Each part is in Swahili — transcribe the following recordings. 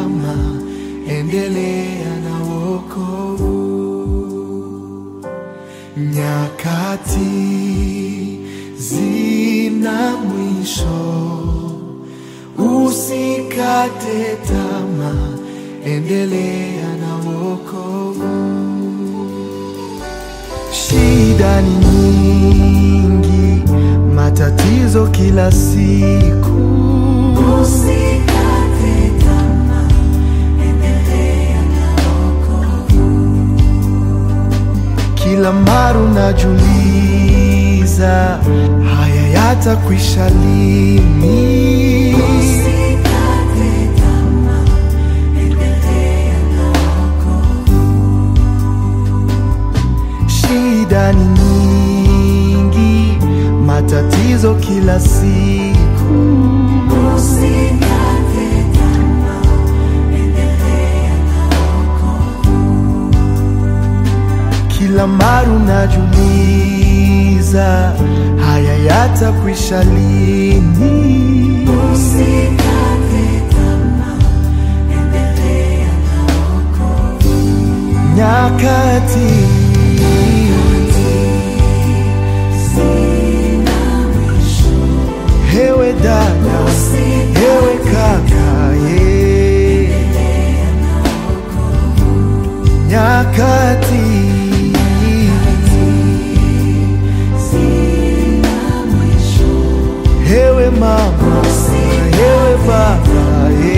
tamaa, endelea na wokovu. Nyakati zina mwisho, usikate tamaa, endelea na wokovu. Shida ni nyingi, matatizo kila siku, Usikate tamaa, endelea na wokovu. kila mara unajiuliza haya yatakwisha lini? Usikate tamaa, endelea na wokovu. Shida ni nyingi, matatizo kila siku, Usikate tamaa, endelea na wokovu. kila mara unajiuliza haya yatakwisha lini? Usikate tamaa, endelea na wokovu. Nyakati Sina mwisho. hewe dada, hewe kaka, ye nyakati Sina mwisho. hewe mama, hewe baba, ye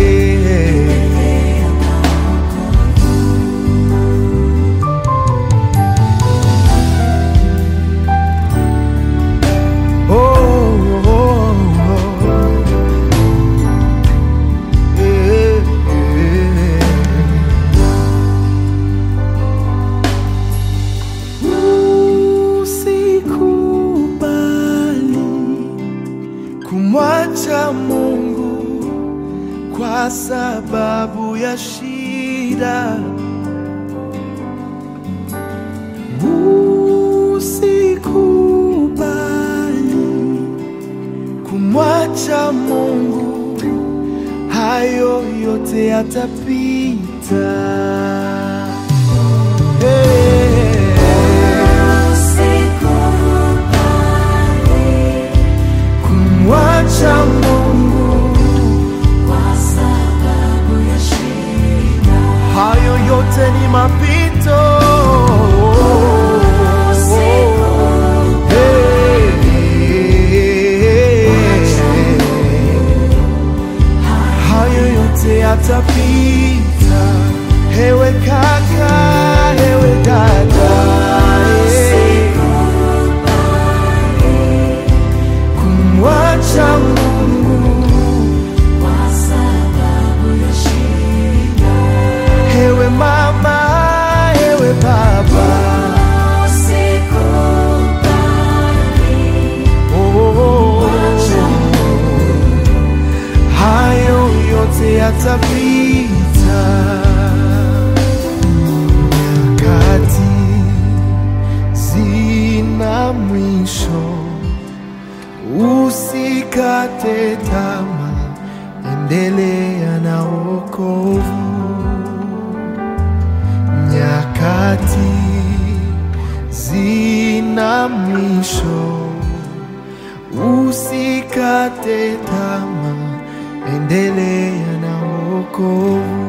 Oh, oh, oh. Eh, eh. Usikubali kumwacha Mungu kwa sababu ya shida. Usikubali kumwacha Mungu, hayo yote yatapita. Hey. Usikubali kumwacha Mungu, kwa sababu ya shida. hayo yote ni mapito. Hey. Hayo yote yatapita, hewe kaka, hewe dada, kumwacha Mungu Kwa sababu ya shida. Hewe mama, hewe baba, Usikubali oh, oh, oh. hayo yote yatapita. Nyakati zina mwisho, usikate tamaa, endelea na wokovu. Nyakati zina mwisho, usikate tamaa, endelea na wokovu.